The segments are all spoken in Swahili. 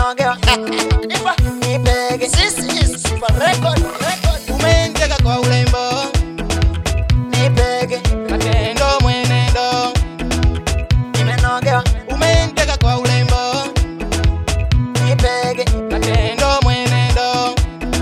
nimenogewa nipege This is Super Record. Record. umeniteka kwa urembo nipege matendo mwenendo nimenogewa umeniteka kwa urembo nipege matendo mwenendo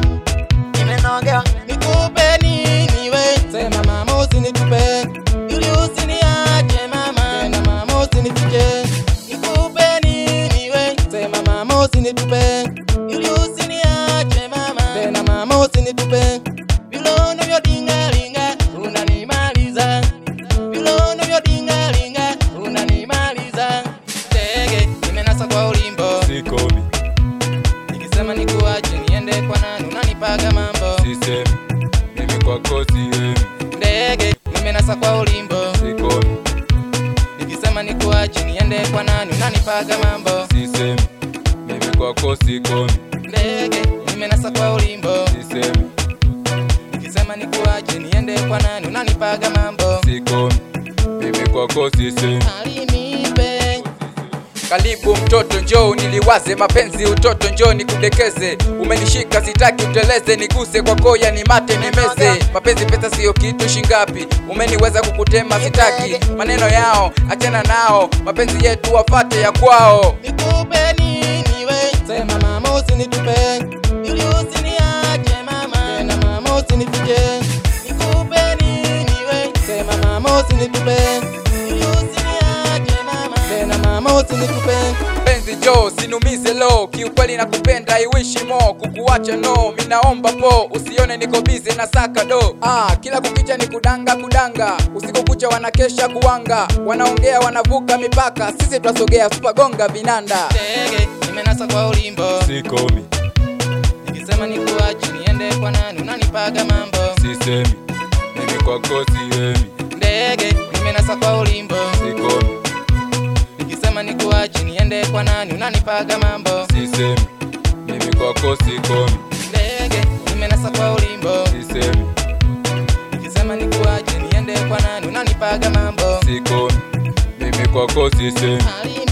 nimenogewa nikupe nini we sema mama usinitupe ili usiniache mama tena mama usinifiche nikupe nini we sema mama usinitupe ili usiniache mama tena mama usinitupe vile unavyodingalinga unanimaliza vile unavyodingalinga unanimaliza ndege nimenasa kwa ulimbo sikomi nikisema nikuache niende kwa nani unanipaga mambo sisemi mimi kwako siemi ndege nimenasa kwa ulimbo sikomi nikisema nikuache niende kwa nani unanipaga mambo sisemi mimi kwako sikomi ndege nimenasa kwa ulimbo sisemi nikisema nikuache niende kwa nani unanipaga mambo sikomi mimi kwako sisemi alinipe Karibu mtoto njoo niliwaze mapenzi utoto njoo nikudekeze umenishika sitaki uteleze niguse kwa koya ni mate nimeze mapenzi pesa siyo kitu shingapi umeniweza kukutema sitaki maneno yao achana nao mapenzi yetu wafate ya kwao nikupe nini we sema mama usinitupe ili usiniache mama tena mama usinifiche nikupe nini we sema mama usinitupe ili usiniache mama tena mama usinitupe penzi jo sinumize lo kiukweli nakupenda iwishi mo kukuacha no minaomba po usione niko bize na saka do ah, kila kukicha ni kudanga kudanga usiku kucha wanakesha kuwanga wanaongea wanavuka mipaka sisi twasogea supagonga vinanda ndege nimenasa kwa ulimbo sikomi nikisema nikuache niende kwa nani unanipaga mambo sisemi mimi kwako siemi ndege nimenasa kwa ulimbo sikomi nikisema nikuache niende kwa nani unanipaga mambo sisemi mimi kwako sikomi ndege nimenasa kwa ulimbo sisemi nikisema nikuache niende kwa nani unanipaga mambo sikomi mimi kwako sisemi Alini